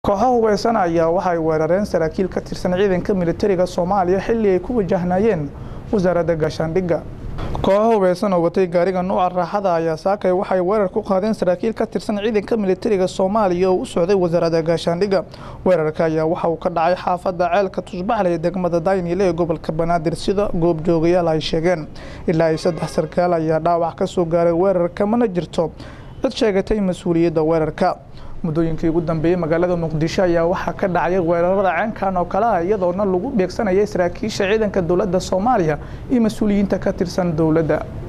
kooxo hubeysan ayaa waxay weerareen saraakiil ka tirsan ciidanka militariga soomaaliya xilli ay ku wajahnayeen wasaaradda gaashaandhigga kooxo hubeysan oo watay gaariga nuuca raaxada ayaa saakay waxay weerar ku qaadeen saraakiil ka tirsan ciidanka militariga soomaaliya oo u socday wasaaradda gaashaandhigga weerarka ayaa waxa uu ka dhacay xaafadda ceelka tusbaxle ee degmada daynile ee gobolka banaadir sida goobjoogayaal ay sheegeen ilaa ay saddex sarkaal ayaa dhaawac ka soo gaaray weerarka mana jirto cid sheegatay mas-uuliyadda weerarka muddooyinkii ugu dambeeyey magaalada muqdisho ayaa waxaa ka dhacay weerarada ceenkan oo kale ah iyadoona lagu beegsanayay saraakiisha ciidanka dowladda soomaaliya iyo mas-uuliyiinta ka tirsan dowladda